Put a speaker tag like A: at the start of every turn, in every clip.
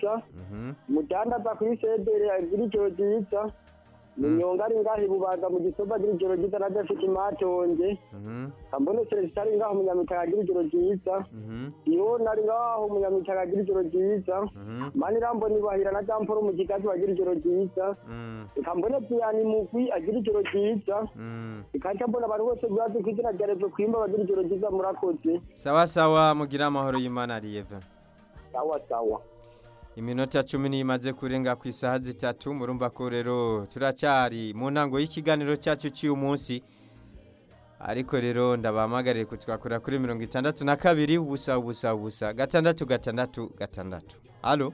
A: mugisha
B: Mhm.
A: umudandaza kuri sedere agira ijoro ryiza munyonga ari ngaho ibubanza mu gisoba agira ijoro ryiza na dafite imatonge
B: Mhm.
A: kambone celestin ari ngaho munyamitaka agira ijoro ryiza
B: Mhm.
A: yona ari ngaho munyamitaka agira ijoro ryiza
B: Mhm.
A: manirambo nibahira na jamporo mu kigazi bagira ijoro ryiza
B: Mm.
A: kambone piyani mugwi agira ijoro ryiza
B: Mm.
A: ikaca mbona abantu bose bazi ku izina rya revo kwimba bagira ijoro ryiza murakoze
B: sawa sawa mugira amahoro y'imana riyeve
A: sawa sawa
B: iminota cumi n'imaze kurenga ku isaha zitatu murumva ko rero turacyari mu ntango y'ikiganiro cyacu cy'uyu munsi ariko rero ndabahamagarire kutwakura kuri mirongo itandatu na kabiri ubusa ubusa ubusa gatandatu gatandatu gatandatu halo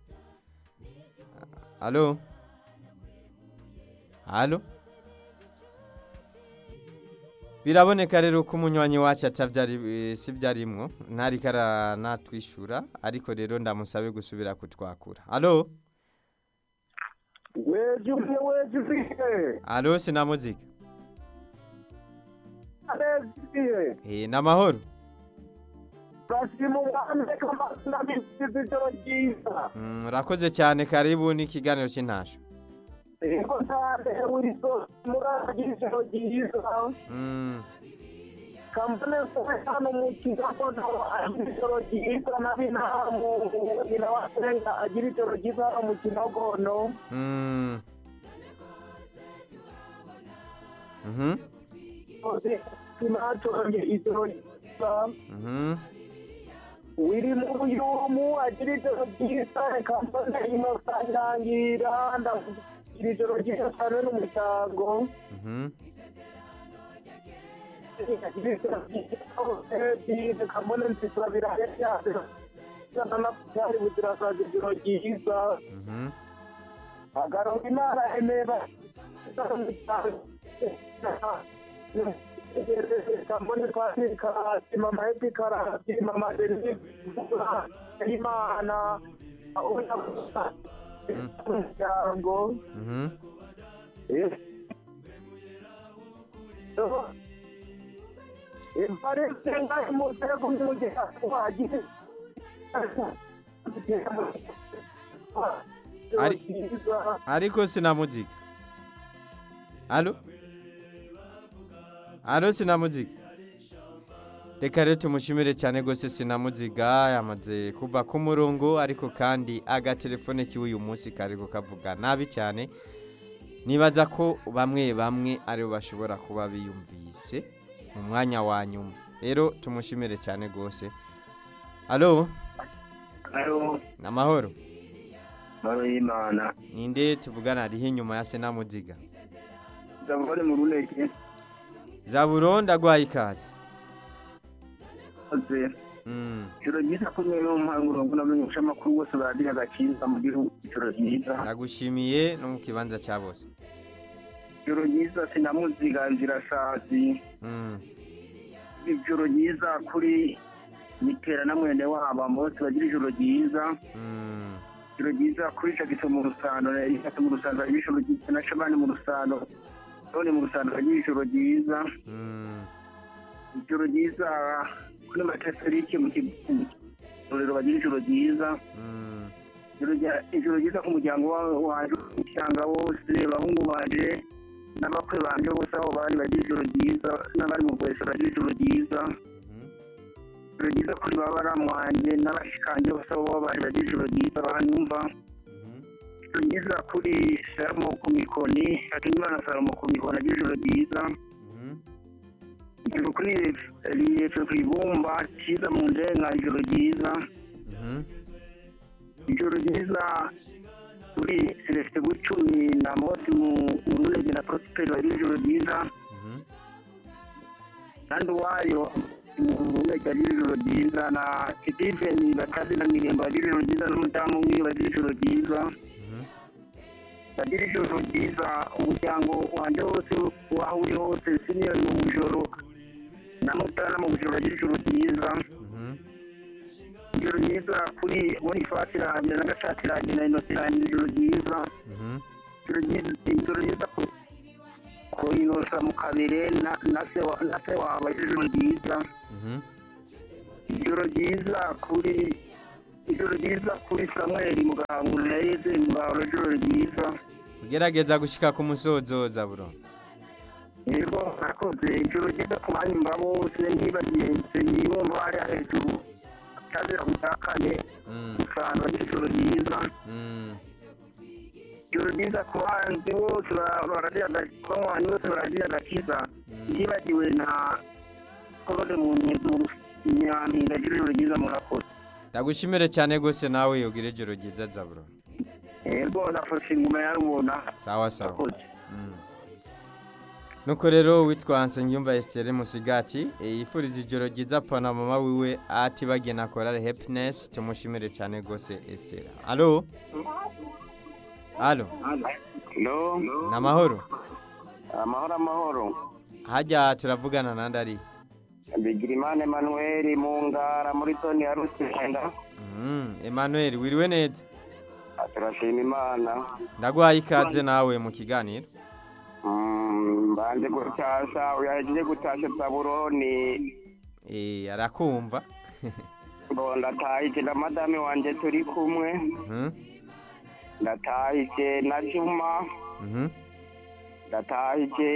B: halo halo biraboneka rero ko umunywanyi wacu atabyari eh, si byarimwo ntariko aranatwishyura ariko rero ndamusabe gusubira kutwakura halo
A: weje umwe weje ufiye
B: halo sinamuzika
A: areziye
B: eh namahoro
A: basimu bande kamazina bisize ijoro ryiza
B: Mm, urakoze cyane karibu n'ikiganiro cy'intasho
A: ego ntande wiso muragira ijoro ryiza
B: Mm,
A: kambone sowe hano mu kigakono agira ijoro ryiza na binamu nyina wasenga agira ijoro ryiza hano mu kinogono
B: mm. Mhm,
A: ose kimatonge ijoro ryiza
B: mhm.
A: wiri mu buyumu agira ijoro ryiza reka mbone inosa irangira ndagira ijoro ryiza cyane n'umuryango
B: Mhm.
A: agira ijoro ryiza reka mbone nzisura birahe byose byari buzirasaza ijoro ryiza
B: Mhm.
A: agaronga imana emera kambone twari karasi mama hepi karasi mama deni imana umuryango
B: Mhm.
A: imparese ngahe mutego mugera wagize
B: Ari- ariko sinamuzika halo halo sinamuzika reka rero tumushimire cyane rwose sinamuziga yamaze kuva ku murongo ariko kandi agatelefone kiwe uyu munsi kariko kavuga nabi cyane nibaza ko bamwe bamwe aribo bashobora kuba biyumvise mu mwanya wa nyuma rero tumushimire cyane rwose halo
A: Alo,
B: ni amahoro
A: maro y'Imana.
B: ninde tuvugana ariho inyuma ya senamuziga
A: Ndabone mu runeke.
B: zaburo ndagwaye ikaze
A: Aze.
B: Mm,
A: Ijoro ryiza ko mwe mu mpanguro ngo namenyesha amakuru bose baragira agakiza mu gihugu. Ijoro ryiza.
B: ndagushimiye no mu kibanza cya bose
A: Ijoro ryiza sinamuziga nzirasazi.
B: Mm,
A: Ijoro ryiza kuri mitera na mwene wabo bose bagira ijoro ryiza.
B: mm,
A: Ijoro ryiza kuri Jackson mu rusano, Jackson mu rusano bagira ijoro ryiza na Shabani mu rusano. None mu rusano bagira ijoro ryiza.
B: mm,
A: Ijoro ryiza kuri Mateserike mu kigo. bagira ijoro ryiza.
B: mm,
A: Ijoro rya- ijoro ryiza ku muryango wa- waje usanga wose abahungu baje n'abakwe banje bose aho bari bagira ijoro ryiza n'abari mu bwese bagira ijoro ryiza
B: mhm,
A: ijoro ryiza kuri babaramu wanjye n'abashikanje bose aho bari bagira ijoro ryiza banyumva
B: mhm,
A: ijoro ryiza kuri salomo ku mikoni hakimana salomo ku mikoni agira ijoro ryiza
B: mhm,
A: ijoro kuri riyefe ku ibumba cyiza mu ndenga ijoro ryiza
B: mhm,
A: ijoro ryiza kuri celestin bucumi na moti mu runege na prosperi bagira ijoro ryiza
B: mhm,
A: kandi uwayo mu runege agira ijoro ryiza na steven bakazi na mirembo bagira ijoro ryiza n'umudamu umwe bagira ijoro ryiza
B: mhm,
A: bagira ijoro ryiza umuryango wanjye wose waho uri hose siniyoni mu bujoro na mutana mu bujoro bagira ijoro ryiza
B: mhm,
A: ijoro ryiza kuri bonifasi rangira na gashati rangira na inosi rangira ijoro ryiza
B: mhm,
A: ijoro ryiza ku ku inosa mu kabere na na se wa- na se wawe ijoro ryiza
B: mhm,
A: ijoro ryiza kuri ijoro ryiza kuri samweli mugahangurira yeze mugahoro ijoro ryiza
B: ugerageza gushika ku musozo zaburo
A: yego nakoze ijoro ryiza ku banyumva bose ntibagiye nsengiyumva hariya hejuru cyazira gutakane
B: Mm,
A: usanga ijoro ryiza
B: mm.
A: ijoro ryiza ku bahanzi bose banywanyi bose baragira agakiza ntibagiwe na korode mu nyampinga ijoro ryiza murakoze
B: ndagushimire cyane rwose nawe ugire ijoro ryiza zaburo
A: yego nafashe inguma yarubona
B: sawa sawa
A: murakoze
B: Mm. nuko rero witwa nsengiyumva esitere musigati e, yifuriza ijoro ryiza pana mama wiwe atibagiye na korale happiness tumushimire cyane rwose esitere alo alo
A: no
B: ni amahoro
A: amahoro amahoro
B: hajya turavugana nandi ari
A: bigirimana emanuweli mu ngara muri toni ya rusenda
B: Mm, emmanuel wiriwe neza
A: turashima imana
B: ndaguhaye ikaze nawe mu kiganiro
A: Mm, mbanje gutasha uyahejeje gutasha zaburoni
B: e, arakumva
A: ngo ndatahije na madame wanje turi kumwe
B: Mhm,
A: ndatahije na juma
B: mhm,
A: ndatahije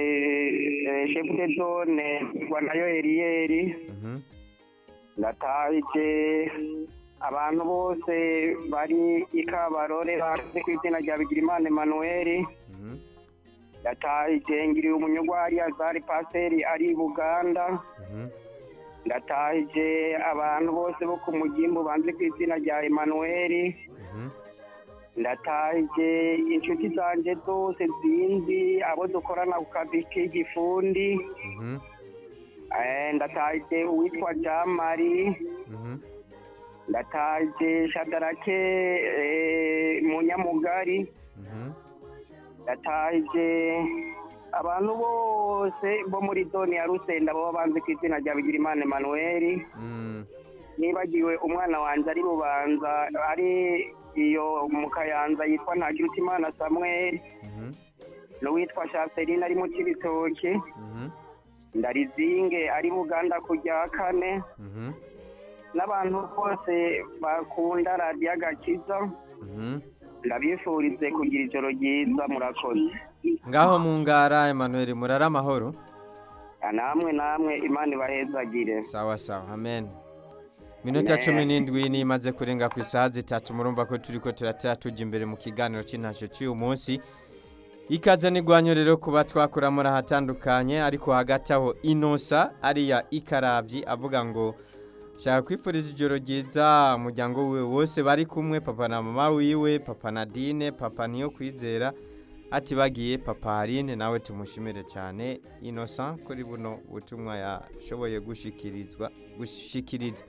A: eh, chef de zone rwa nayo eriyeri
B: mhm.
A: ndatahije abantu bose bari i kabarore bazi ku izina rya bigirimana emanuweli
B: Mhm,
A: ndatahije ngiriye umunyugwari azari paseri ari i buganda
B: mhm,
A: ndatahije abantu bose bo ku mugimbu banze ku izina rya emanuweli
B: mhm.
A: ndatahije inshuti zanjye zose zinzi abo dukorana ku kazi k'igifundi
B: Mhm,
A: Eh, ndatahije uwitwa jamari
B: mhm,
A: ndatahije shadarake eh, munyamugari
B: mhm.
A: ndatahije abantu bose bo muri zone ya rusenda baba banze ku izina rya bigirimana emanuweli
B: Mm,
A: nibagiwe umwana wanjye ari bubanza ari iyo mu kayanza yitwa ntakirutimana samuel
B: mhm,
A: n'uwitwa shaserine ari mu kibitoki
B: mhm,
A: ndarizinge ari buganda ku rya kane
B: mhm,
A: n'abantu bose bakunda radiyo agakiza
B: mhm.
A: ndabifurize kugira ijoro ryiza murakoze
B: ngaho mu ngara emmanuel murara amahoro
A: namwe namwe imana ibahezagire
B: sawa sawa amen minota cumi n'indwi ni imaze kurenga ku isaha zitatu murumva ko turi ko turatera tujya imbere mu kiganiro cy'intasho cy'uyu munsi ikaze n'igwanyo rero kuba twakora muri ahatandukanye ariko hagati aho inosa ariya ikarabyi avuga ngo shaka kwifuriza ijoro ryiza umuryango wiwe wose bari kumwe papa na mama wiwe papa na dine papa niyo kwizera ati bagiye papa harine nawe tumushimire cyane inosa kuri buno butumwa yashoboye gushikirizwa gushikiriza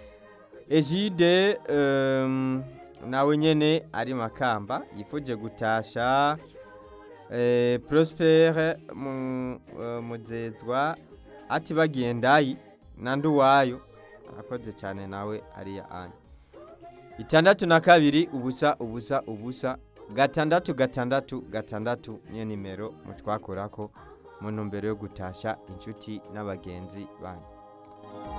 B: ejide em, nawe nyene ari makamba yifuje gutasha eh, prospere mu- eh, muzezwa ati bagiye ndayi nandi uwayo akoze cyane nawe ariya anya itandatu na kabiri ubusa ubusa ubusa gatandatu gatandatu gatandatu niyo nimero mutwakorako mu ntumbero yo gutasha inshuti n'abagenzi banyu